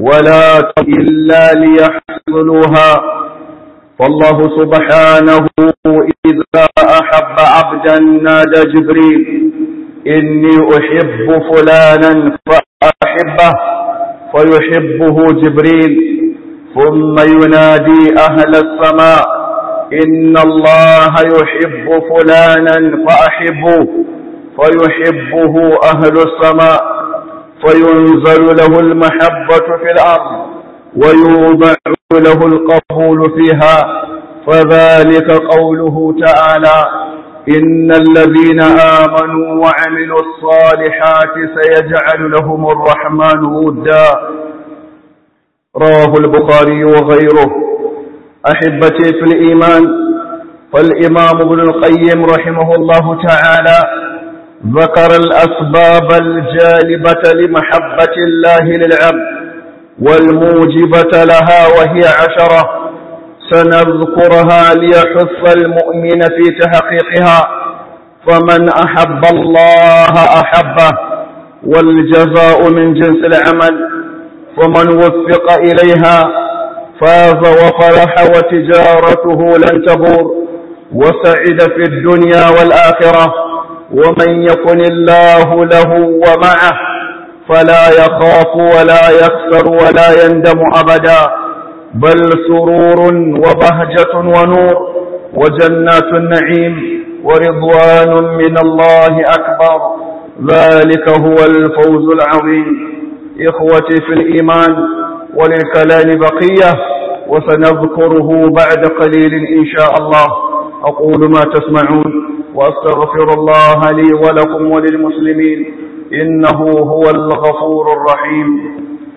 ولا إلا ليحصلوها فالله سبحانه إذا أحب عبدا نادى جبريل إني أحب فلانا فأحبه فيحبه جبريل ثم ينادي أهل السماء إن الله يحب فلانا فأحبه فيحبه أهل السماء فينزل له المحبة في الأرض ويوضع له القبول فيها فذلك قوله تعالى إن الذين آمنوا وعملوا الصالحات سيجعل لهم الرحمن ودا رواه البخاري وغيره أحبتي في الإيمان فالإمام ابن القيم رحمه الله تعالى ذكر الأسباب الجالبة لمحبة الله للعبد والموجبة لها وهي عشرة سنذكرها ليحث المؤمن في تحقيقها فمن أحب الله أحبه والجزاء من جنس العمل فمن وفق إليها فاز وفرح وتجارته لن تبور وسعد في الدنيا والآخرة ومن يكن الله له ومعه فلا يخاف ولا يخسر ولا يندم أبدا بل سرور وبهجة ونور وجنات النعيم ورضوان من الله أكبر ذلك هو الفوز العظيم إخوتي في الإيمان وللكلام بقية وسنذكره بعد قليل إن شاء الله أقول ما تسمعون وأستغفر الله لي ولكم وللمسلمين إنه هو الغفور الرحيم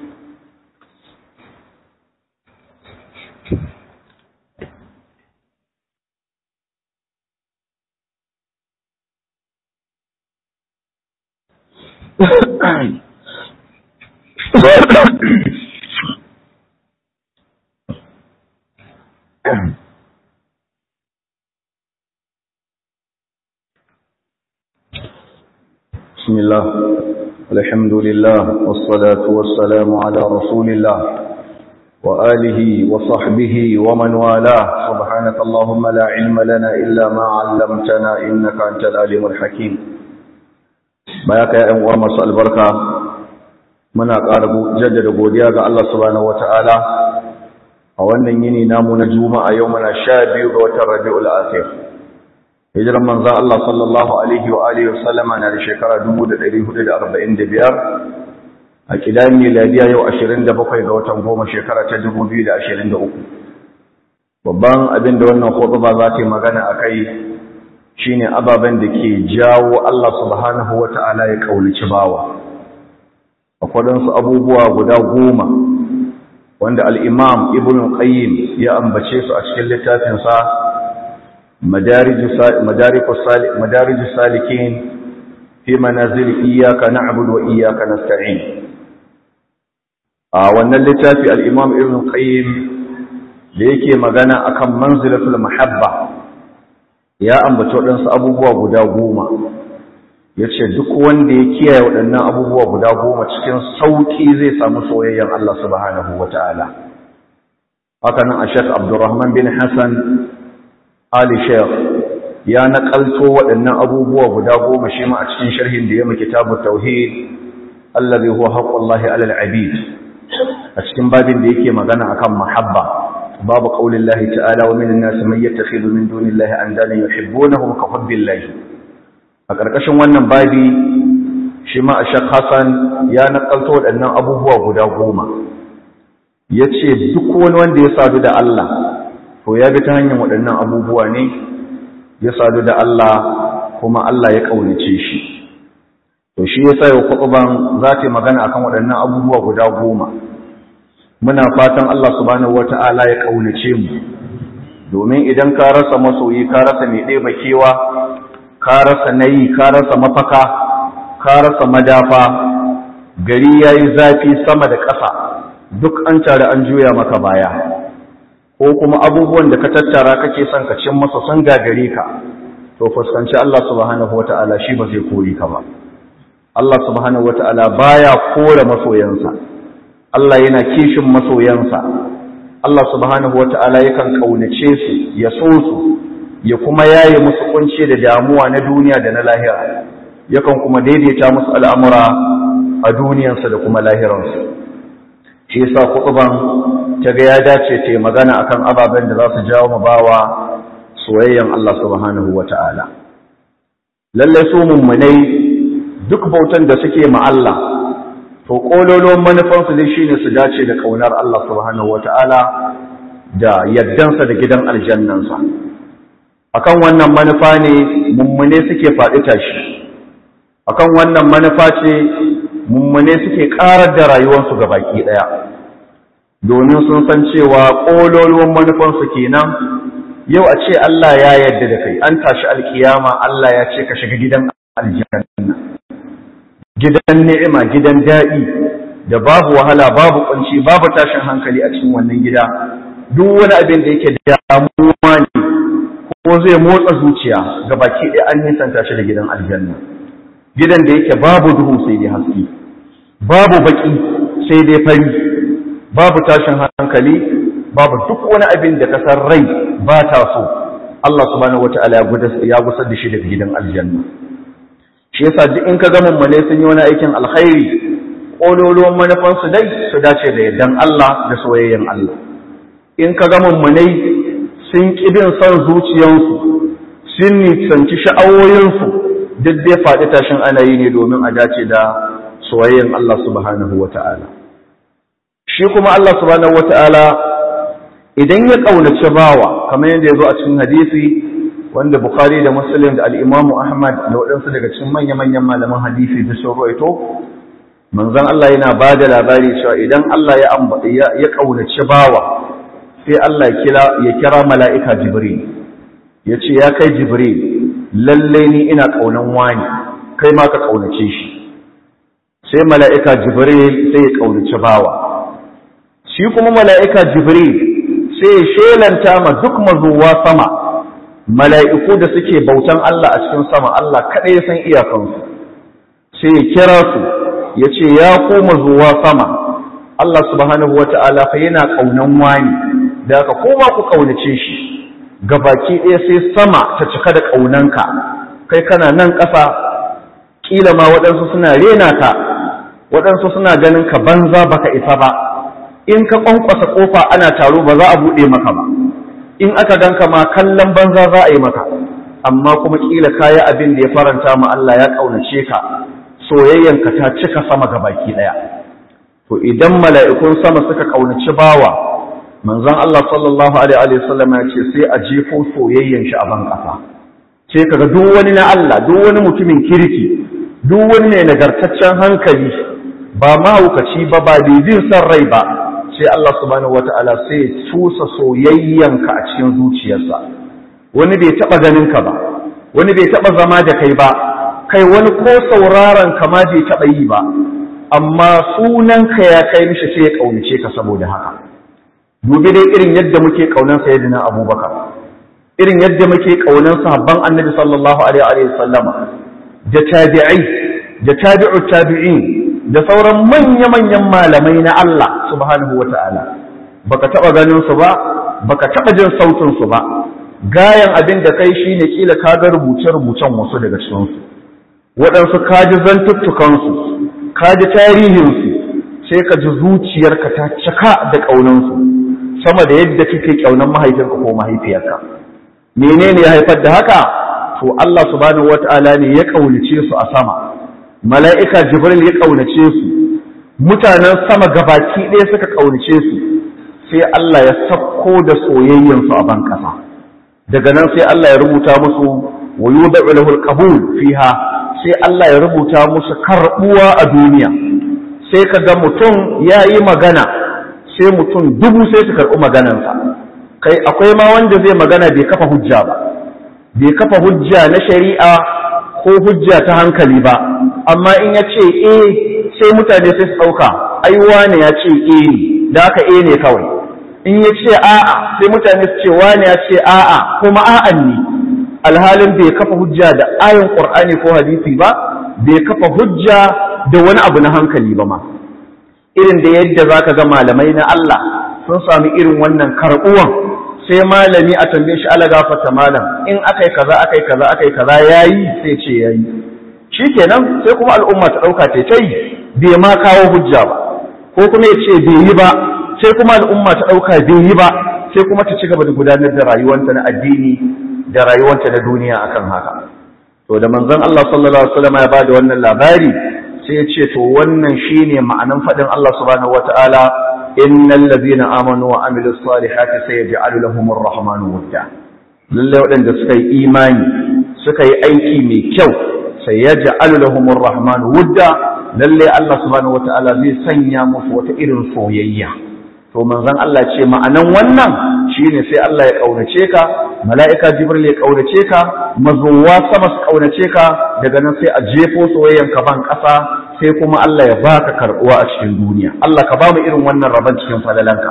بسم الله الحمد لله والصلاة والسلام على رسول الله وآله وصحبه ومن والاه سبحانك اللهم لا علم لنا إلا ما علمتنا إنك أنت العليم الحكيم بياك يا أمور مساء البركة muna ƙara jaddada godiya ga Allah subhanahu wataala a wannan yini namu na juma'a yau muna sha biyu ga watan rabi'ul akhir hijiran manzan Allah sallallahu alaihi wa alihi wasallama na da shekara 1445 a kidan miladiya yau 27 ga watan goma shekara ta 2023 babban abin da wannan khutba za ta yi magana akai shine ababen da ke jawo Allah subhanahu wataala ya kaulici bawa akwadansu abubuwa guda goma wanda al'imam ibn qayyim ya ambace su a cikin littafinsa madarij salikin fi manazil iyaka na'budu wa iyaka nasta'in a wannan littafi al'imam ibn qayyim da yake magana akan manzilatul mahabba ya ambace waɗansu abubuwa guda goma ya ce duk wanda ya kiyaye waɗannan abubuwa guda goma cikin sauƙi zai samu soyayyen Allah subhanahu wa ta'ala. Haka nan a Sheikh Abdurrahman bin Hassan Ali Sheikh ya naƙalto waɗannan abubuwa guda goma shi ma a cikin sharhin da ya maki tabu tauhid Allah zai huwa haƙƙullahi alal abid a cikin babin da yake magana akan mahabba babu ƙaunin lahi ta'ala wa min nasi man yattakhidhu min dunillahi andalan yuhibbunahum ka hubbillahi a ƙarƙashin wannan babi shi ma a shak hassan ya naƙalto waɗannan abubuwa guda goma ya ce duk wani wanda ya sadu da Allah to ya bi ta hanyar waɗannan abubuwa ne ya sadu da Allah kuma Allah ya ƙaunace shi to shi ya sa yau kwaɓaban za ta yi magana akan waɗannan abubuwa guda goma muna fatan Allah subhanahu wata'ala ya ƙaunace mu domin idan ka rasa masoyi ka rasa mai ɗeba kewa ka rasa nayi ka rasa mafaka ka rasa madafa gari yayi zafi sama da ƙasa duk an tare an juya maka baya ko kuma abubuwan da ka tattara kake son ka cin masa sun gagare ka to fuskanci Allah subhanahu wata'ala shi ba zai kori ka ba Allah subhanahu wata'ala baya kore masoyansa Allah yana kishin masoyansa Allah subhanahu wata'ala yakan kaunace su ya so su ya kuma yaye musu kunci da damuwa na duniya da na lahira yakan kuma daidaita musu al'amura a duniyansa da kuma lahiransu shi yasa kutuban ta ga ya dace ta magana akan ababen da za su jawo mu bawa soyayyan Allah subhanahu wata'ala lalle su mummunai duk bautan da suke ma Allah to kololon manufansu dai shine su dace da kaunar Allah subhanahu wata'ala da yaddansa da gidan aljannansa akan wannan manufa ne mummune suke faɗi tashi akan wannan manufa ce mummune suke ƙarar da rayuwarsu ga baki ɗaya domin sun san cewa ƙololuwan manufansu kenan yau a ce Allah ya yarda da kai an tashi alkiyama Allah ya ce ka shiga gidan aljanna gidan ni'ima gidan daɗi da babu wahala babu kunci babu tashin hankali a cikin wannan gida duk wani abin da yake damuwa ne ko zai motsa zuciya ga baki ɗaya an nisanta shi da gidan aljanna gidan da yake babu duhu sai dai haske babu baki sai dai fari babu tashin hankali babu duk wani abin da kasar rai ba ta so Allah subhanahu wata'ala ya gusar da shi daga gidan aljanna shi yasa duk in ka ga mummune sun yi wani aikin alkhairi kololuwan manufansu dai su dace da yardan Allah da soyayyen Allah in ka ga mummunai sun ƙi bin son zuciyansu sun nisanci sha'awoyinsu duk dai faɗi tashin ana yi ne domin a dace da soyayyen Allah subhanahu wa ta'ala. Shi kuma Allah subhanahu wa ta'ala idan ya ƙaunaci bawa, kamar yadda ya zo a cikin hadisi wanda Bukhari da Muslim da al'imamu Ahmad da waɗansu daga cikin manya-manyan malaman hadisi da sun roito, manzon Allah yana ba da labari cewa idan Allah ya ƙaunaci bawa, sai Allah ya kira mala'ika Jibril, ya ce, Ya kai Jibril, lalle ni ina ƙaunan wani, kai ma ka ƙaunace shi. Sai mala'ika Jibril sai ya ƙaunaci bawa. Shi kuma mala'ika Jibril sai ya shelanta ma duk mazuwa sama, mala'iku da suke bautan Allah a cikin sama, Allah kaɗai ya san iyakansu. Sai ya kira su, ya ce, Ya ku mazuwa sama, Allah subhanahu wa ta'ala fa yana ƙaunan wani. da aka koma ku kaunace shi baki ɗaya sai sama ta cika da ƙaunanka kai kana nan ƙasa ƙila ma waɗansu suna rena ka waɗansu suna ganin ka banza baka isa ba in ka ƙwanƙwasa ƙofa ana taro ba za a buɗe maka ba in aka ganka ma kallon banza za a yi maka amma kuma ƙila kayi abin da ya faranta ma Allah ya ƙaunace ka soyayyanka ta cika sama baki ɗaya to idan mala'ikun sama suka ƙaunaci bawa manzon Allah sallallahu alaihi wasallam ya ce sai a jefo soyayyen shi a ban kasa sai kaga duk wani na Allah duk wani mutumin kirki duk wani ne nagartaccen hankali ba mahaukaci ba ba bibin san rai ba sai Allah subhanahu wataala sai ya tusa soyayyanka a cikin zuciyarsa wani bai taba ganin ka ba wani bai taba zama da kai ba kai wani ko sauraron ka ma bai taba yi ba amma sunanka ya kai mishi sai ya kaunace ka saboda haka dubi dai irin yadda muke kaunan sayyidina abubakar irin yadda muke kaunan sahabban annabi sallallahu alaihi wa sallama da tabi'ai da tabi'u tabi'in da sauran manya-manyan malamai na Allah subhanahu wata'ala baka taba ganin su ba baka taba jin sautin su ba gayan abin da kai shine kila ka ga rubuce-rubucen wasu daga cikin su waɗansu ka ji zantuttukan su ka ji tarihin su sai ka ji zuciyarka ta cika da kaunan su sama da yadda kake kaunan mahaifinka ko mahaifiyarka menene ya haifar da haka to Allah subhanahu wata'ala ne ya kaunace su a sama mala'ika jibril ya kaunace su mutanen sama gabaki ɗaya suka kaunace su sai Allah ya sakko da soyayyen su a ban ƙasa daga nan sai Allah ya rubuta musu wa yudau lahu alqabul fiha sai Allah ya rubuta musu karbuwa a duniya sai kaga mutum yayi magana sai mutum dubu sai su karɓi maganansa kai akwai ma wanda zai magana bai kafa hujja ba bai kafa hujja na shari'a ko hujja ta hankali ba amma in ya ce eh sai mutane sai su ɗauka ai wane ya ce eh ne da haka eh ne kawai in ya ce a'a sai mutane su ce wane ya ce a'a kuma a'an ne alhalin bai kafa hujja da ayin qur'ani ko hadisi ba bai kafa hujja da wani abu na hankali ba ma irin da yadda zaka ga malamai na Allah sun sami irin wannan karbuwan sai malami a tambaye shi ala gafarta malam in akai kaza akai kaza akai kaza yayi sai ce yayi shikenan sai kuma al'umma ta dauka ta tai bai ma kawo hujja ba ko kuma ya ce bai yi ba sai kuma al'umma ta dauka bai yi ba sai kuma ta ci gaba da gudanar da rayuwanta na addini da rayuwanta na duniya akan haka to da manzon Allah sallallahu alaihi wasallam ya bada wannan labari sai ya ce to wannan shine ma'anan fadin Allah subhanahu wataala innal ladina amanu wa amilus salihati sayaj'alu lahumur rahmanu wudda lalle waɗanda suka yi imani suka yi aiki mai kyau sayaj'alu lahumur rahmanu wudda lalle Allah subhanahu wataala zai sanya musu wata irin soyayya to manzon Allah ce ma'anan wannan shine sai Allah ya kaunace ka mala'ika jibril ya kaunace ka mazuwa sama su kaunace ka daga nan sai a jefo soyayyan ka ban kasa sai kuma Allah ya baka karbuwa a cikin duniya Allah ka ba mu irin wannan rabon cikin falalanka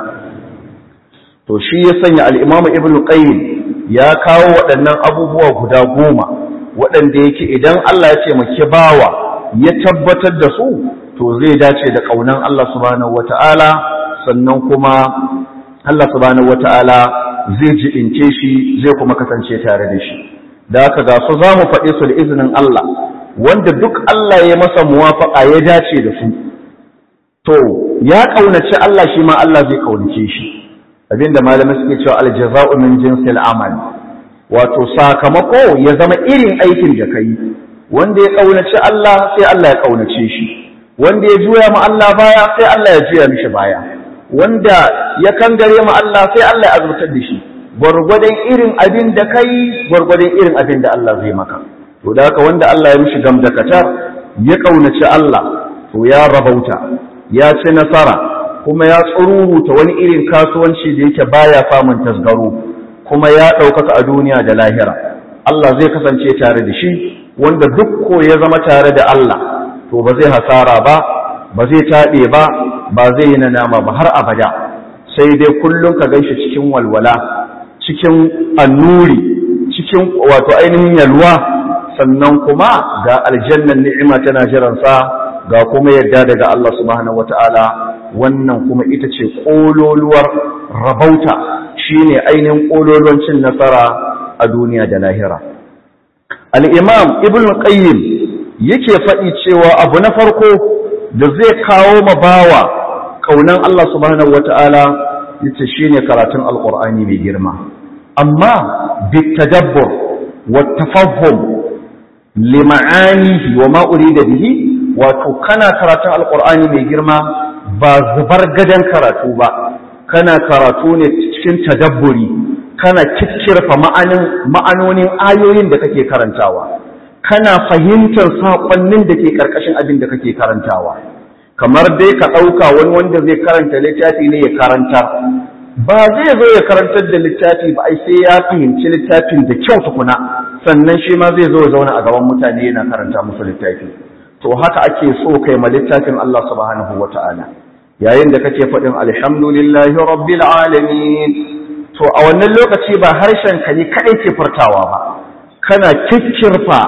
to shi ya sanya al-Imam Ibn Qayyim ya kawo waɗannan abubuwa guda goma waɗanda yake idan Allah ya ce maki bawa ya tabbatar da su to zai dace da kaunan Allah subhanahu wata'ala sannan kuma Allah subhanahu wata'ala zai jibince shi zai kuma kasance tare da shi da haka ga su za mu faɗe su da izinin Allah wanda duk Allah ya masa muwafaƙa ya dace da su to ya ƙaunaci Allah shi ma Allah zai ƙaunace shi abinda malamai suke cewa aljaza'u min jinsil amal wato sakamako ya zama irin aikin da kai wanda ya ƙaunaci Allah sai Allah ya ƙaunace shi wanda ya juya ma Allah baya sai Allah ya juya mishi baya wanda ya kangare ma Allah sai Allah ya azurtar da shi gwargwadon irin abin da kai gwargwadon irin abin da Allah zai maka to da haka wanda Allah ya mishi gamdakatar ya kaunaci Allah to ya rabauta ya ci nasara kuma ya tsururuta wani irin kasuwanci da yake baya samun tasgaro kuma ya ɗaukaka a duniya da lahira Allah zai kasance tare da shi wanda duk ko ya zama tare da Allah to ba zai hasara ba ba zai taɓe ba ba zai yi nadama ba har abada sai dai kullum ka ganshi cikin walwala cikin annuri cikin wato ainihin yalwa sannan kuma ga aljannan ni'ima tana jiransa ga kuma yadda daga Allah subhanahu wata'ala wannan kuma ita ce ƙololuwar rabauta shine ainihin ƙololuwan cin nasara a duniya da lahira al-imam ibn qayyim yake faɗi cewa abu na farko da zai kawo ma bawa kaunan Allah subhanahu wata'ala yace shine karatun alqur'ani mai girma amma bitadabbur wattafahum lima'anihi wa ma urida bihi wato kana karatun alqur'ani mai girma ba zubar gadan karatu ba kana karatu ne cikin tadabburi kana kikkirfa ma'anin ma'anonin ayoyin da kake karantawa kana fahimtar saƙonnin da ke ƙarƙashin abin da kake karantawa kamar dai ka ɗauka wani wanda zai karanta littafi ne ya karanta ba zai zo ya karantar da littafi ba ai sai ya fahimci littafin da kyau tukuna sannan shi ma zai zo ya zauna a gaban mutane yana karanta musu littafi to haka ake so kai ma littafin Allah subhanahu wata'ala yayin da kake faɗin alhamdulillahi rabbil alamin to a wannan lokaci ba harshen ka ne kaɗai ke furtawa ba kana kikkirfa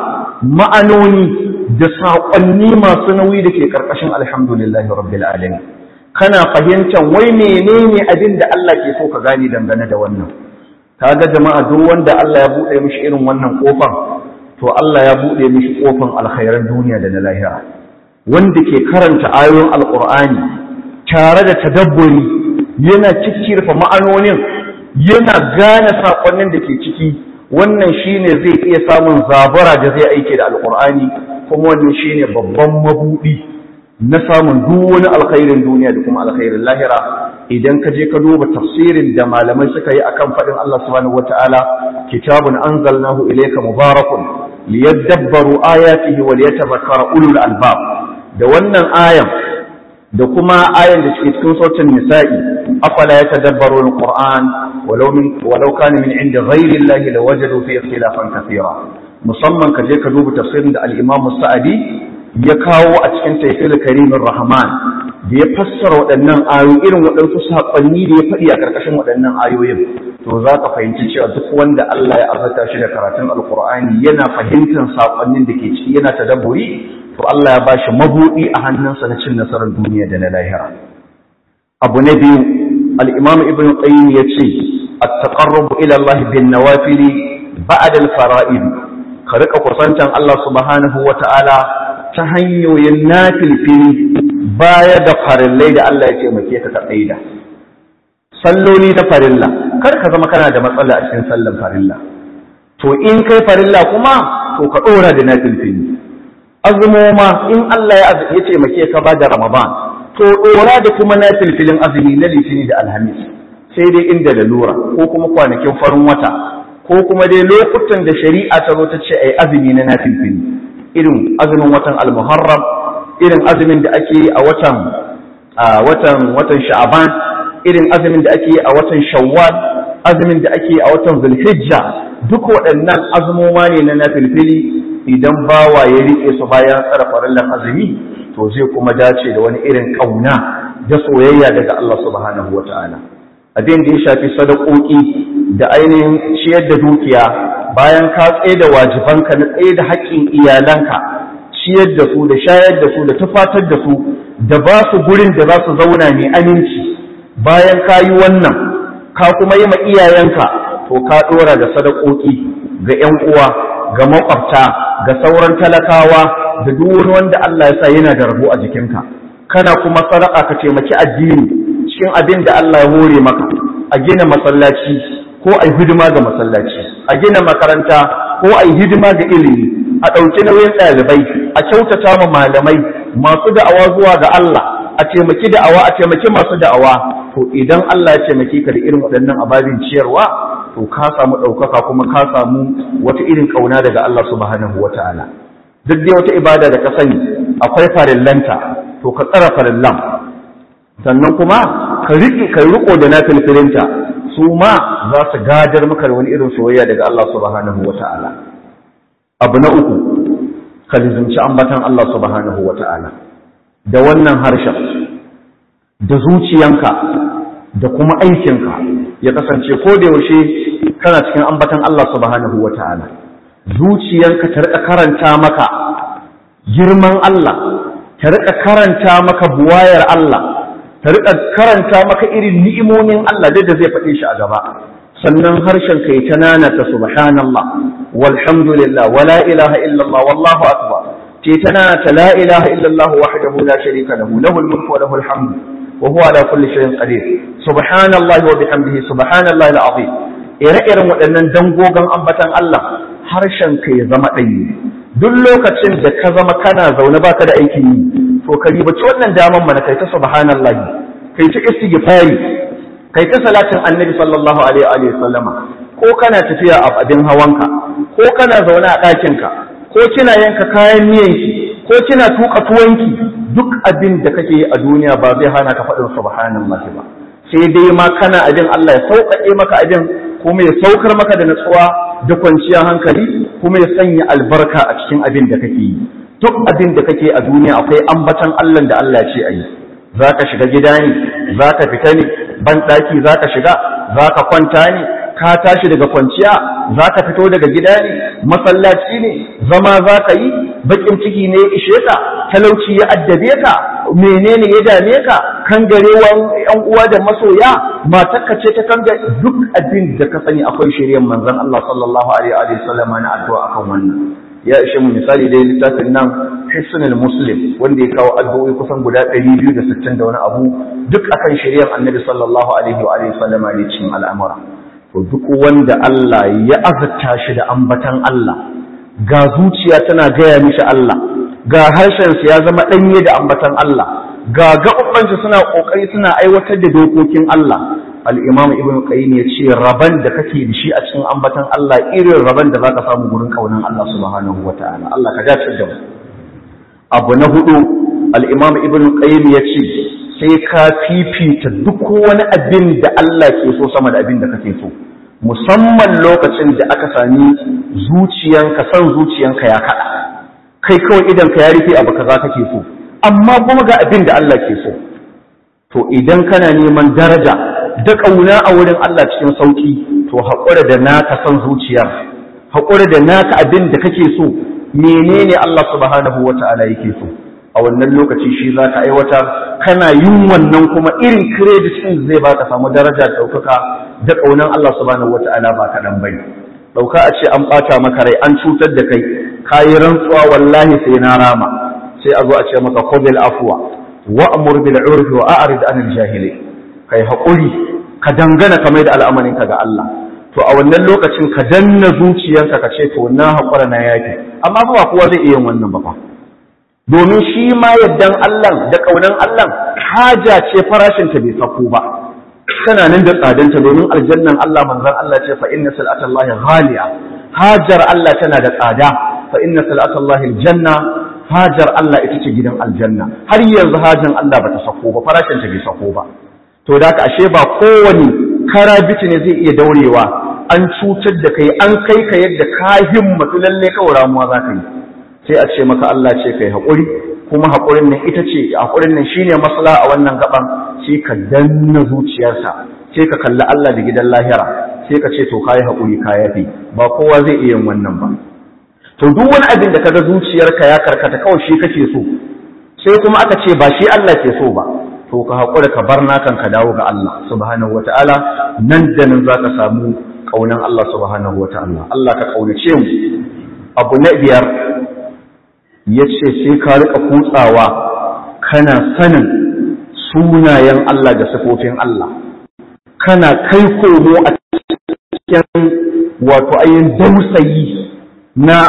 ma'anoni da saƙonni masu nauyi da ke ƙarƙashin alhamdulillahi rabbil alamin kana fahimtar wai menene abin da Allah ke so ka gani dangane da wannan kaga jama'a duk wanda Allah ya buɗe mishi irin wannan kofar to Allah ya buɗe mishi kofan alkhairan duniya da na lahira wanda ke karanta ayoyin alqur'ani tare da tadabburi yana cikkirfa ma'anonin yana gane saƙonnin da ke ciki wannan shine zai iya samun zabara da zai aike da alqur'ani kuma wannan shine babban mabudi na samun duk wani alkhairin duniya da kuma alkhairin lahira idan ka je ka duba tafsirin da malamai suka yi akan faɗin Allah subhanahu wataala kitabun anzalnahu ilayka mubarakun liyadabbaru ayatihi wa liyatadhakkara ulul albab da wannan ayan da kuma ayan da ke cikin sautin nisa'i afala yatadabbaru alquran walau min walau kana min inda ghayri allahi lawajadu fi ikhtilafan kathira musamman ka je ka duba tafsirin da al-imam sa'adi ya kawo a cikin taifil karimin rahman da ya fassara waɗannan ayoyi irin waɗansu saƙonni da ya faɗi a ƙarƙashin waɗannan ayoyin to za ka fahimci cewa duk wanda Allah ya azata shi da karatun alƙur'ani yana fahimtar saƙonnin da ke ciki yana tadabburi to Allah ya bashi mabuɗi a hannunsa na cin nasarar duniya da na lahira abu na biyu al-imam ibn qayyim yace at-taqarrub ila Allah bin nawafil ba'da al-fara'id ka rika kusantan Allah subhanahu wata'ala ta hanyoyin nafilfili baya da farillai da Allah ya taimake ka ka tsaida salloli ta farilla kar ka zama kana da matsala a cikin sallan farilla to in kai farilla kuma to ka dora da nafilfili azumoma in Allah ya ya taimake ka ba da Ramadan to dora da kuma nafilfilin azumi na litini da alhamis sai dai inda lalura ko kuma kwanakin farin wata ko kuma dai lokutan da shari'a ta zo ta ce ai azumi na nafilfili irin azumin watan al-muharram irin azumin da ake yi a watan watan watan sha'ban irin azumin da ake yi a watan shawwal azumin da ake yi a watan zulhijja duk waɗannan azumoma ne na nafilfili idan bawa ya rike su bayan tsara farallan azumi to zai kuma dace da wani irin ƙauna da soyayya daga Allah subhanahu wa ta'ala abin da ya shafi sadakoki da ainihin ciyar da dukiya bayan ka tsaye da wajibanka na tsaye da haƙƙin iyalanka ciyar da su da shayar da su da tufatar da su da ba su gurin da za su zauna mai aminci bayan ka yi wannan ka kuma yi ma iyayenka to ka ɗora da sadakoki ga 'yan uwa ga makwabta ga sauran talakawa da duk wani wanda Allah ya sa yana da rabo a jikinka kana kuma sadaka ka taimaki addini cikin abin da Allah ya hore maka a gina masallaci ko a yi hidima ga masallaci a gina makaranta ko a yi hidima ga ilimi a ɗauki nauyin ɗalibai a kyautata ma malamai masu da'awa zuwa ga Allah a taimaki da'awa a taimaki masu da'awa to idan Allah ya taimaki ka da irin waɗannan ababin ciyarwa to ka samu ɗaukaka kuma ka samu wata irin ƙauna daga Allah subhanahu wa ta'ala duk dai wata ibada da ka sani akwai farillanta to ka tsara farillan sannan kuma ka riƙe ka riƙo da na filfilinta su ma za su gadar maka da wani irin soyayya daga Allah subhanahu wa ta'ala abu na uku ka lizimci ambatan Allah subhanahu wa ta'ala da wannan harshen da zuciyanka da kuma aikinka ya kasance ko da yaushe kana cikin ambatan Allah subhanahu wa ta'ala zuciyanka ta riƙa karanta maka girman Allah ta riƙa karanta maka buwayar Allah ta riƙa karanta maka irin ni'imomin Allah da zai faɗe shi a gaba sannan harshen ka ta nanata subhanallah walhamdulillah wala ilaha illallah wallahu akbar ce ta nanata la ilaha illallah wahdahu la sharika lahu lahul mulku wa lahul hamdu wa huwa ala kulli shay'in qadir subhanallahi wa bihamdihi subhanallahi alazim ire-iren waɗannan dangogon ambatan Allah harshen ka ya zama ɗanyi duk lokacin da ka zama kana zaune baka da aikin yi to ka ribaci wannan daman mana kai ta subhanallahi kai ta istighfari kai ta salatin annabi sallallahu alaihi wa sallama ko kana tafiya a abin hawanka ko kana zaune a ɗakinka ko kina yanka kayan miyanki ko kina tuka tuwanki duk abin da kake yi a duniya ba zai hana ka faɗin subhanallahi ba sai dai ma kana abin Allah ya sauƙaƙe maka abin kuma ya saukar maka da natsuwa da kwanciyar hankali kuma ya sanya albarka a cikin abin da kake yi duk abin da kake a duniya akwai ambatan Allah da Allah ce a yi za ka shiga gida ne za ka fita ne ban ɗaki za ka shiga za ka kwanta ne ka tashi daga kwanciya za ka fito daga gida ne masallaci ne zama za ka yi baƙin ciki ne ya ishe ka talauci ya addabe ka menene ya dame ka kangarewan yan uwa da masoya matarka ce ta kanga duk abin da ka sani akwai shiryan manzon Allah sallallahu alaihi wa sallam na addu'a akan wannan ya ishe mu misali dai littafin nan hisnul muslim wanda ya kawo addu'o'i kusan guda 260 da wani abu duk akan shiryan annabi sallallahu alaihi wa alihi sallam ne cikin al'amura to duk wanda Allah ya azurta shi da ambatan Allah ga zuciya tana gaya mishi Allah ga harshen ya zama danye da ambatan Allah ga gaɓaɓɓan suna ƙoƙari suna aiwatar da dokokin Allah al'imamu ibn qayyim ya ce raban da kake da shi a cikin ambatan Allah irin raban da zaka samu gurin kaunan Allah subhanahu wa ta'ala Allah ka dace da mu abu na hudu al'imamu ibn qayyim ya ce sai ka fifita duk wani abin da Allah ke so sama da abin da kake so musamman lokacin da aka sami zuciyanka san zuciyanka ya kaɗa kai kawai idan ka ya rufe abu kaza kake so amma kuma ga abin da Allah ke so to idan kana neman daraja da ƙauna a wurin Allah cikin sauƙi to haƙura da naka son zuciyar haƙura da naka abin da kake so menene Allah subhanahu wa ta'ala yake so a wannan lokaci shi za ka aiwatar kana yin wannan kuma irin credit ɗin zai baka samu daraja da ɗaukaka da ƙaunar Allah subhanahu wata'ala ba kaɗan bane ɗauka a ce an ɓata maka rai an cutar da kai ka yi rantsuwa wallahi sai na rama sai a zo a ce maka khudil afwa wa amur bil urfi wa a'rid anil jahili kai haƙuri ka dangana ka mai da al'amarin ka ga Allah to a wannan lokacin ka danna zuciyarka ka ce to na haƙura na yafi amma ba kowa zai iya yin wannan ba fa domin shi ma yaddan Allah da ƙaunan Allah haja ce farashinta bai sako ba tana nan da tsadanta domin aljannan Allah manzon Allah ce fa inna salatallahi ghaliya hajar Allah tana da tsada fa inna salatallahi aljanna hajar Allah ita ce gidan aljanna har yanzu hajan Allah bata sako ba farashinta bai sako ba to da ka ashe ba kowane karabici ne zai iya daurewa an cutar da kai an kai ka yadda ka himmatu lalle kawai ramuwa za ka yi sai a ce maka Allah ce kai haƙuri kuma haƙurin nan ita ce haƙurin nan shine masala a wannan gaban sai ka danna zuciyarsa sai ka kalli Allah da gidan lahira sai ka ce to kai haƙuri ka yafi ba kowa zai iya yin wannan ba to duk wani abin da kaga zuciyarka ya karkata kawai shi kake so sai kuma aka ce ba shi Allah ke so ba to ka haƙura ka bar nakan ka dawo ga Allah subhanahu wataala nan da nan zaka samu kaunan Allah subhanahu wataala Allah ka kaunace mu abu na biyar ya ce sai ka rika kutsawa kana sanin sunayen Allah da sifofin Allah kana kai komo a cikin wato ayin dausayi na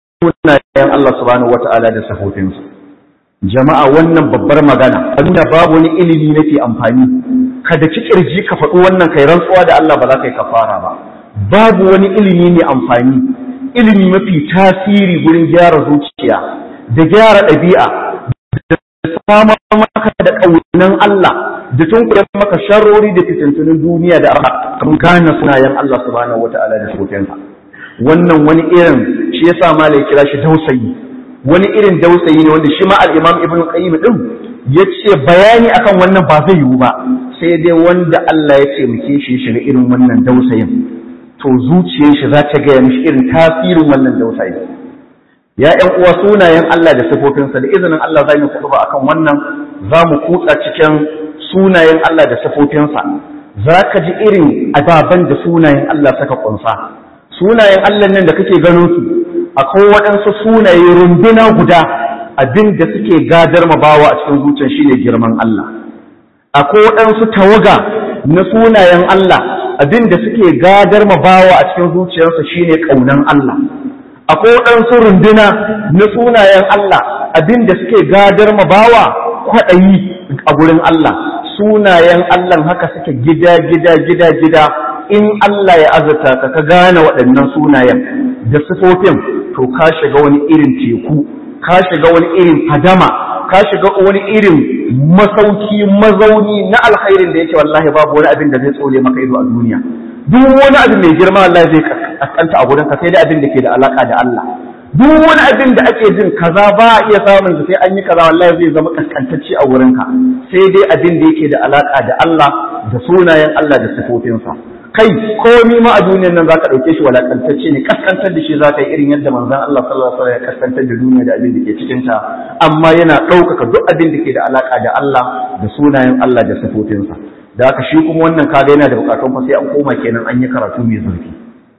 sunayen Allah subhanahu wata'ala da sifofinsa jama'a wannan babbar magana nuna babu wani ilimi nake amfani kada ki kirji ka faɗi wannan kai rantsuwa da Allah ba za ka yi kafara ba babu wani ilimi ne amfani ilimi mafi tasiri gurin gyara zuciya da gyara ɗabi'a da samar maka da ƙaunan Allah da tunkuɗe maka sharrori da fitintunin duniya da arha kan gane sunayen Allah subhanahu wata'ala da shokensa wannan wani irin shi yasa malai kira shi dausayi wani irin dausayi ne wanda shi ma al-Imam Ibn Qayyim din yace bayani akan wannan ba zai yiwu ba sai dai wanda Allah ya ce muke shi shiga irin wannan dausayin to zuciyar shi za ta gaya mishi irin tasirin wannan dausayin ya ƴan uwa sunayen Allah da sifofinsa da izinin Allah za mu kuɗu ba akan wannan za mu kutsa cikin sunayen Allah da sifofinsa za ka ji irin ababen da sunayen Allah saka kunsa sunayen Allah nan da kake ganin su akwai waɗansu sunaye runduna guda abin da suke gadar ma bawa a cikin zuciyar shine girman Allah akwai waɗansu tawaga na sunayen Allah abin da suke gadar ma bawa a cikin zuciyarsa shine ƙaunan Allah akwai waɗansu runduna na sunayen Allah abin da suke gadar ma bawa kwaɗayi a gurin Allah sunayen Allah haka suke gida gida gida gida in Allah ya azurta ka ka gane waɗannan sunayen da sifofin to ka shiga wani irin teku ka shiga wani irin hadama ka shiga wani irin masauki mazauni na alkhairin da yake wallahi babu wani abin da zai tsole maka ido a duniya duk wani abin mai girma wallahi zai kaskanta a gurin ka sai dai abin da ke da alaka da Allah duk wani abin da ake jin kaza ba a iya samun sai an yi kaza wallahi zai zama kaskantacce a wurin ka sai dai abin da yake da alaka da Allah da sunayen Allah da sifofinsa kai komi ma a duniyar nan zaka dauke shi walakantacce ne kaskantar da shi zaka yi irin yadda manzon Allah sallallahu alaihi wasallam ya kaskantar da duniya da abin da ke cikin ta amma yana ɗaukaka duk abin da ke da alaka da Allah da sunayen Allah da sifofinsa da haka shi kuma wannan kaga yana da bukatun fa sai an koma kenan an yi karatu mai zurfi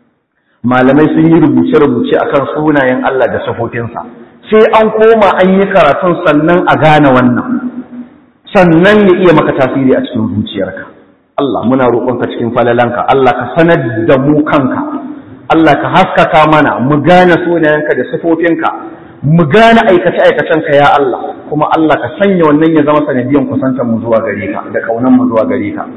malamai sun yi rubuce-rubuce akan sunayen Allah da sifofinsa sai an koma an yi karatun sannan a gane wannan sannan ya iya maka tasiri a cikin zuciyarka Allah muna roƙonka cikin falalanka Allah ka sanar da mu kanka Allah ka haskaka mana mu gane sunayenka da sifofinka mu gane aikace aikacenka ya Allah kuma Allah ka sanya wannan ya zama sanadiyan kusantar mu zuwa gare ka da kaunan mu zuwa gare ka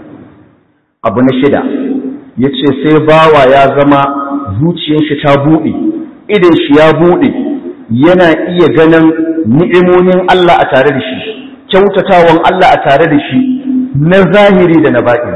abu na shida yace sai bawa ya zama zuciyar shi ta buɗe idan shi ya buɗe yana iya ganin ni'imomin Allah a tare da shi kyautatawan Allah a tare da shi na zahiri da na baɗi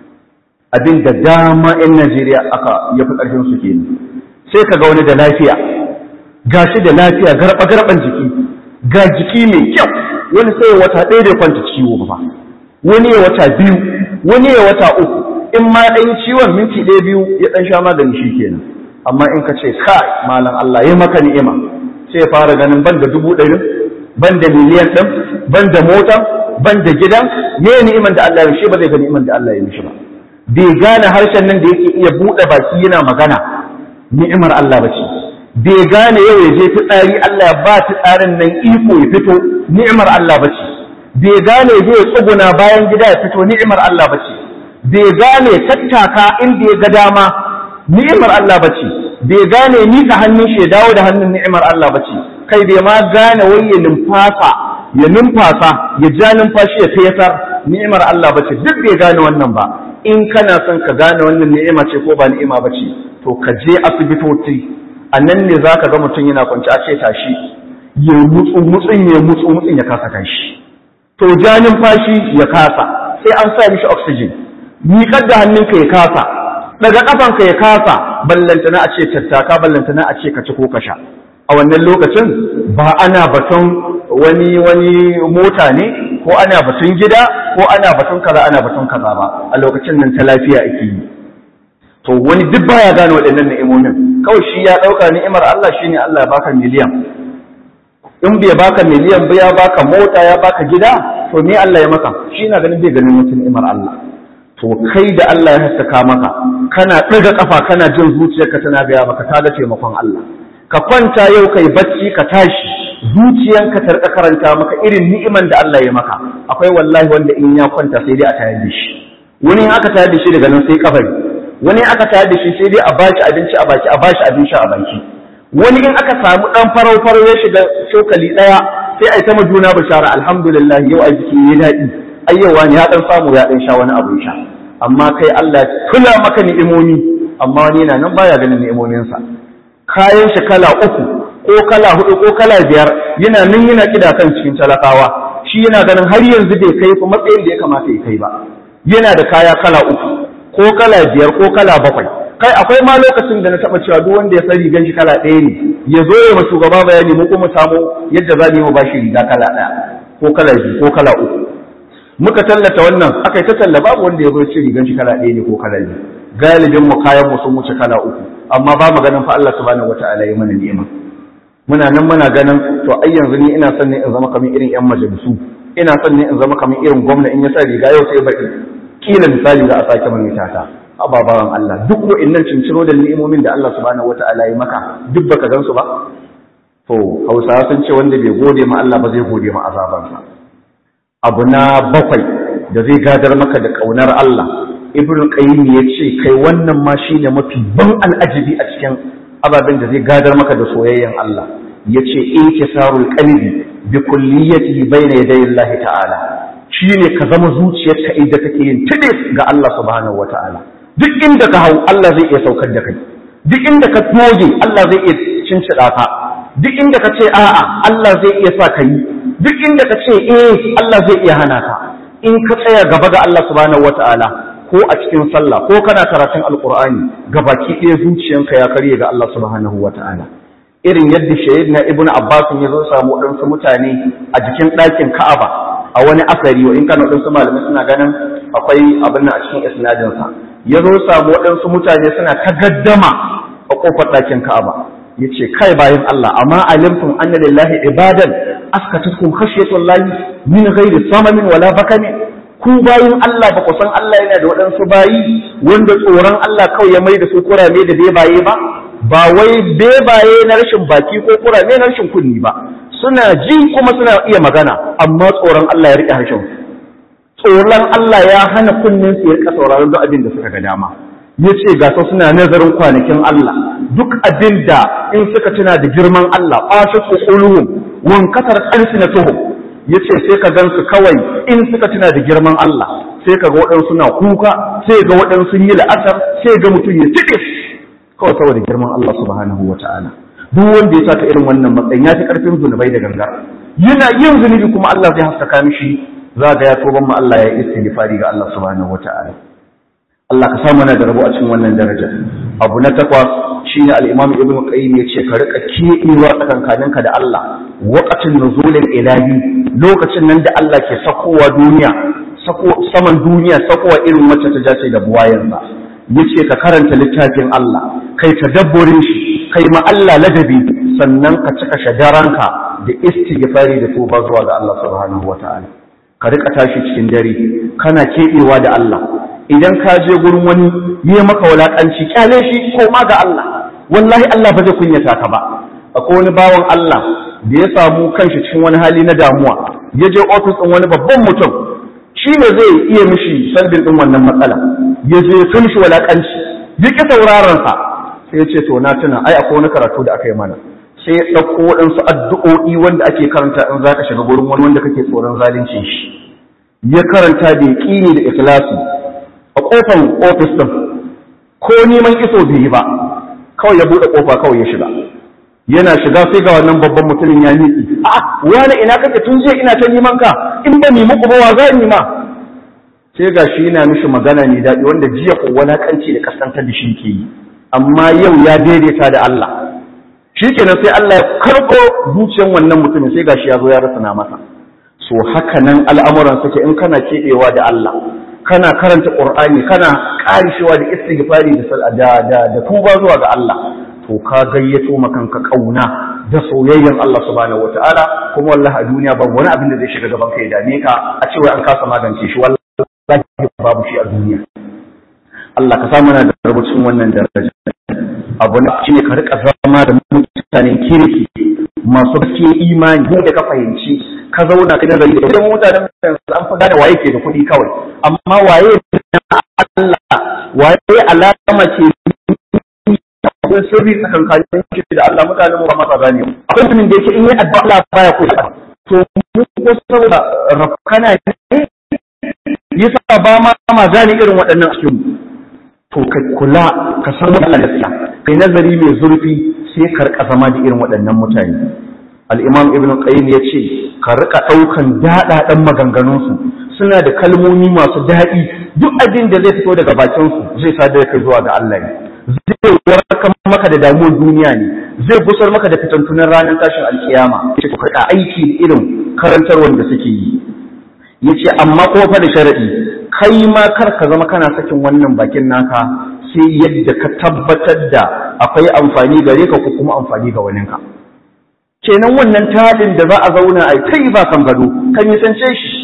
abin da dama 'yan Najeriya aka ya fi ƙarfin su kenan sai ka ga wani da lafiya ga shi da lafiya garba garban jiki ga jiki mai kyau wani sai wata ɗaya da kwanta ciwo ba wani ya wata biyu wani ya wata uku in ma ɗan ciwon minti ɗaya biyu ya ɗan sha magani shi kenan amma in ka ce kai malam Allah ya maka ni'ima sai ya fara ganin ban da dubu ɗari ban da miliyan ɗin ban da motan ban da gidan me ni'iman da Allah ya shi ba zai ga ni'iman da Allah ya mishi ba bai gane harshen nan da yake iya buɗe baki yana magana ni'imar Allah ba ce bai gane yau ya je fitsari Allah ya ba tsarin nan iko ya fito ni'imar Allah ba ce bai gane ya je ya tsuguna bayan gida ya fito ni'imar Allah ba ce bai gane tattaka inda ya ga dama ni'imar Allah ba ce bai gane mika hannun shi ya dawo da hannun ni'imar Allah ba ce kai bai ma gane wai ya numfasa ya numfasa ya ja numfashi ya fesar ni'imar Allah ba ce duk bai gane wannan ba in kana son ka gane wannan ni'ima ce ko ba ni'ima ba ce to ka je asibitoci a nan ne za ka ga mutum yana kwanci a ce tashi ya mutsu mutsun ya mutsu mutsun ya kasa kanshi to ja numfashi ya kasa sai an sa mishi oxygen miƙar da hannunka ya kasa daga ƙafanka ya kasa ballantana a ce tattaka ballantana a ce ka ci ko ka sha a wannan lokacin ba ana batun wani wani mota ne ko ana batun gida ko ana batun kaza ana batun kaza ba a lokacin nan ta lafiya ake yi to wani duk baya gane waɗannan ni'imomin kawai shi ya ɗauka ni'imar Allah shine Allah ya baka miliyan in bai baka miliyan ba ya baka mota ya baka gida to me Allah ya maka shi na ganin bai ganin wata ni'imar Allah to kai da Allah ya haskaka maka kana ɗaga kafa kana jin zuciyarka tana gaya maka ta ga taimakon Allah ka kwanta yau kai bacci ka tashi zuciyanka ta rika karanta maka irin ni'iman da Allah ya maka akwai wallahi wanda in ya kwanta sai dai a tayar da shi wani in aka tayar da shi daga nan sai kabari wani aka tayar da shi sai dai a bashi abinci a baki a bashi abin sha a baki wani in aka samu dan farau farau ya shiga cokali daya sai a yi ta juna bishara alhamdulillah yau a jiki ya daɗi ayyawa ne ya dan samu ya dan sha wani abu sha amma kai Allah ya tula maka ni'imomi amma wani yana nan baya ganin ni'imominsa kayan shi kala uku ko kala hudu ko kala biyar yana nan yana kida kan cikin talakawa shi yana ganin har yanzu bai kai fa matsayin da ya kamata ya kai ba yana da kaya kala uku ko kala biyar ko kala bakwai kai akwai ma lokacin da na taba cewa duk wanda ya san rigan shi kala ɗaya ne ya zo ya ma shugaba bayani mu kuma samu yadda za mu yi ba shi riga kala ɗaya ko kala biyu ko kala uku muka tallata wannan aka yi ta talla babu wanda ya zo ce rigan shi kala ɗaya ne ko kala biyu galibin mu kayan mu sun wuce kala uku amma ba mu ganin fa Allah subhanahu wataala ya mana ni'ima muna nan muna ganin to ai yanzu ni ina son ne in zama kamar irin yan majalisu ina son ne in zama kamar irin gwamna in ya sa riga yau sai baki kila misali za a sake mai tata ababawan Allah duk wa'annan cinciro da ni'imomin da Allah subhanahu wata'ala ya maka duk baka gan su ba to Hausawa sun ce wanda bai gode ma Allah ba zai gode ma azabansa abu na bakwai da zai gadar maka da kaunar Allah Ibn Qayyim ya ce kai wannan ma shine mafi ban al'ajabi a cikin ababen da zai gadar maka da soyayyen Allah yace inkisarul qalbi bi kulliyatihi bayna yaday Allah ta'ala shine ka zama zuciyarka inda take yin tidis ga Allah subhanahu wataala duk inda ka hau Allah zai iya saukar da kai duk inda ka toge Allah zai iya cincida ka duk inda ka ce a'a Allah zai iya sa ka yi duk inda ka ce eh Allah zai iya hana ka in ka tsaya gaba ga Allah subhanahu wataala ko a cikin sallah ko kana karatun alqur'ani gabaki ɗaya zuciyanka ya karye ga Allah subhanahu wataala irin yadda shayyidina ibnu abbas ya zo samu waɗansu mutane a jikin ɗakin ka'aba a wani asari wa in kana waɗansu malamai suna ganin akwai abin nan a cikin isnadinsa ya zo samu waɗansu mutane suna ta gaddama a ƙofar ɗakin ka'aba ya ce kai bayan Allah amma alimtum anna lillahi ibadan askatukum khashyatullahi min ghairi samamin wala bakani ku bayin Allah ba ku san Allah yana da waɗansu bayi wanda tsoron Allah kawai ya mai da su kurame da bebaye ba ba wai bebaye na rashin baki ko kurame na rashin kunni ba suna ji kuma suna iya magana amma tsoron Allah ya riƙe harshen tsoron Allah ya hana kunnen su ya rika sauraron duk abin da suka ga dama yace ga su suna nazarin kwanakin Allah duk abin da in suka tuna da girman Allah qashat quluhum wan katar alsinatuhum yace sai ka gansu kawai in suka tuna da girman Allah sai ka ga waɗansu na kuka sai ga waɗansu yi la'asar sai ga mutum ya tike kawai saboda girman Allah subhanahu wataala duk wanda ya saka irin wannan matsayin ya fi karfin zunubai da gangar yana yin zunubi kuma Allah zai haskaka mishi za ga ya toban ma Allah ya yi istighfari ga Allah subhanahu wata'ala Allah ka samu na da rabo a cikin wannan daraja abu na takwas shine al-Imam Ibn Qayyim yace ka rika kiɗewa tsakankaninka da Allah waqatin nuzulil ilahi lokacin nan da Allah ke sakowa duniya sako saman duniya sakowa irin wacce ta jace da buwayensa yace ka karanta littafin Allah kai tadabburin shi kai ma Allah ladabi sannan ka cika shadaranka da istighfari da tuba zuwa ga Allah subhanahu wataala ka rika tashi cikin dare kana keɓewa da Allah idan ka je gurin wani yi maka wulakanci kyale shi ko ma ga Allah wallahi Allah ba zai kunyata ka ba akwai wani bawan Allah da ya samu kanshi cikin wani hali na damuwa ya je ofis ɗin wani babban mutum shi ne zai iya mishi sandin ɗin wannan matsala ya je ya mishi wulakanci ya ƙi sauraron sa sai ya ce to na tuna ai akwai wani karatu da aka yi mana sai ya ɗauko waɗansu addu'o'i wanda ake karanta in za ka shiga gurin wani wanda kake tsoron zalunci shi ya karanta da yaƙini da ikhlasi a ƙofar ofis ɗin ko neman iso bai yi ba kawai ya buɗe ƙofa kawai ya shiga yana shiga sai ga wannan babban mutumin ya miƙi a wani ina kake tun jiya ina ta neman ka in ba ni muku ba wa za ni ma sai ga shi yana mishi magana ne daɗi wanda jiya ko walakanci da kasantar da shi ke yi amma yau ya daidaita da Allah shi kenan sai Allah ya karɓo zuciyar wannan mutumin sai ga shi ya zo ya rasa na masa so haka nan al'amuran suke in kana keɓewa da Allah kana karanta Qur'ani kana ƙarishewa da istighfari da da da tuba zuwa ga Allah to ka gayyato makanka kauna da soyayyen Allah subhanahu wataala kuma wallahi a duniya babu wani abin da zai shiga gaban kai dame ka a cewa an kasa magance shi wallahi babu shi a duniya Allah ka samu na da rubucin wannan daraja abu na shi ka rika zama da mutanen kirki masu gaske imani da ka fahimci ka zauna ka nazari da idan mutanen an fi gane waye ke da kuɗi kawai amma waye Allah waye alama ce akwai sirri tsakankanin shi da Allah mutane mu ba masa gane akwai mutumin da yake in yi addu'a Allah baya ko to mu ko saboda rafkana ne yasa ba ma ma gane irin waɗannan cikin to ka kula ka san Allah gaskiya kai nazari mai zurfi sai ka rika zama da irin waɗannan mutane al-Imam Ibn Qayyim ya ce ka rika ɗaukan daɗaɗan maganganunsu suna da kalmomi masu daɗi duk abin da zai fito daga bakinsu zai sadar kai zuwa ga Allah ne zai warkar maka da damuwar duniya ne zai gusar maka da fitantunan ranar tashin alkiyama ce ku karɓa aiki da irin karantarwar da suke yi yace amma ko fa da sharadi kai ma kar ka zama kana sakin wannan bakin naka sai yadda ka tabbatar da akwai amfani gare ka ko kuma amfani ga waninka kenan wannan tadin da za a zauna a kai ba kan gado kan yi sance shi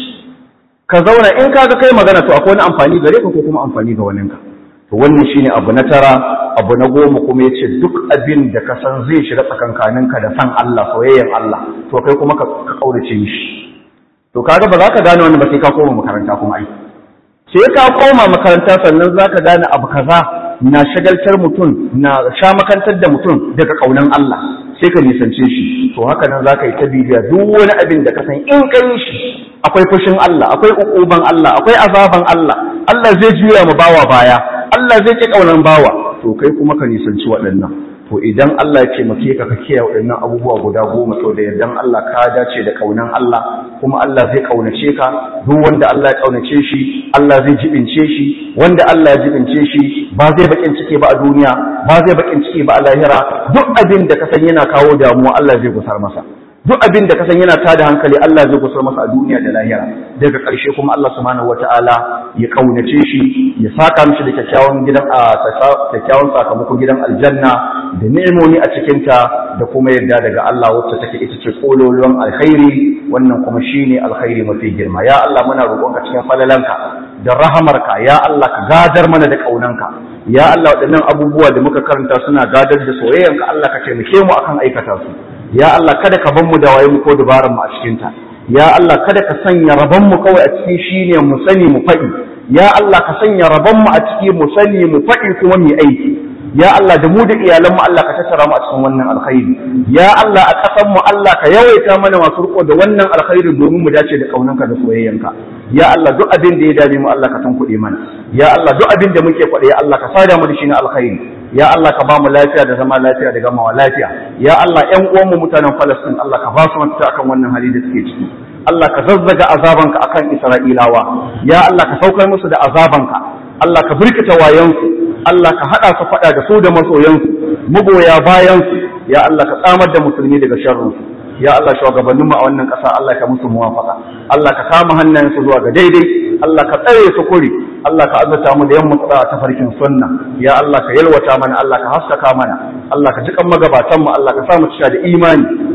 ka zauna in ka ga kai magana to akwai wani amfani gare ka ko kuma amfani ga waninka to wannan shine abu na tara abu na goma kuma yace duk abin da ka san zai shiga tsakankaninka da san Allah soyayyen Allah to kai kuma ka kaurace shi to kaga ba za ka gane wannan ba sai ka koma makaranta kuma ai sai ka koma makaranta sannan za ka gane abu kaza na shagaltar mutum na sha makantar da mutum daga kaunan Allah sai ka nisance shi to haka nan za ka yi ta bibiya duk wani abin da ka san in ka yi shi akwai fushin Allah akwai ukuban Allah akwai azaban Allah Allah zai juya mu bawa baya Allah zai ki kaunan bawa to kai kuma ka nisanci waɗannan to idan Allah ya taimake ka ka kiyaye waɗannan abubuwa guda goma to da yardan Allah ka dace da kaunan Allah kuma Allah zai kaunace ka duk wanda Allah ya kaunace shi Allah zai jibince shi wanda Allah ya jibince shi ba zai bakin ciki ba a duniya ba zai bakin ciki ba a lahira duk abin da ka san yana kawo damuwa Allah zai gusar masa duk abin da ka san yana tada hankali Allah zai gusar masa a duniya da lahira daga ƙarshe kuma Allah subhanahu wataala ya kaunace shi ya saka mishi da kyakkyawan gidan a kyakkyawan sakamakon gidan aljanna da ni'imomi a cikinta da kuma yarda daga Allah wacce take ita ce kololuwan alkhairi wannan kuma shine alkhairi mafi girma ya Allah muna roƙonka cikin falalanka da rahamarka ya Allah ka gadar mana da kaunanka ya Allah waɗannan abubuwa da muka karanta suna gadar da soyayyanka Allah ka taimake mu akan aikata su ya Allah kada ka ban mu da waye mu ko dabaran mu a cikin ta ya Allah kada ka sanya rabon mu kawai a ciki shine mu sani mu faɗi ya Allah ka sanya rabon mu a ciki mu sani mu faɗi kuma mu aiki ya Allah da mu da iyalan mu Allah ka tattara mu a cikin wannan alkhairi ya Allah a ƙasan mu Allah ka yawaita mana masu riko da wannan alkhairi domin mu dace da kaunanka da soyayyanka ya Allah duk abin da ya dame mu Allah ka tankuɗe mana ya Allah duk abin da muke faɗi ya Allah ka sada mu da shi na alkhairi ya Allah ka ba mu lafiya da zama lafiya da gamawa lafiya ya Allah ƴan uwanmu mutanen Falastin Allah ka ba su mafita akan wannan hali da suke ciki Allah ka zazzaga azabanka akan Isra'ilawa ya Allah ka saukar musu da azabanka Allah ka birkita wayansu Allah ka haɗa su faɗa da su da masoyansu magoya bayansu ya Allah ka tsamar da musulmi daga sharrinsu ya Allah shugabanninmu a wannan ƙasa Allah ka musu muwafaka Allah ka kama hannayensu zuwa ga daidai Allah ka tsare su kuri Allah ka azurta mu da yamma tsara ta farkin sunna ya Allah ka yalwata mana Allah ka haskaka mana Allah ka jikan magabatan mu Allah ka sa mu cika da imani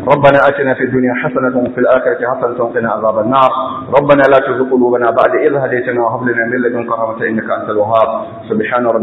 ربنا آتنا في الدنيا حسنة وفي الآخرة حسنة وقنا عذاب النار ربنا لا تزغ قلوبنا بعد إذ هديتنا وهب لنا من لدنك رحمة إنك أنت الوهاب سبحان ربك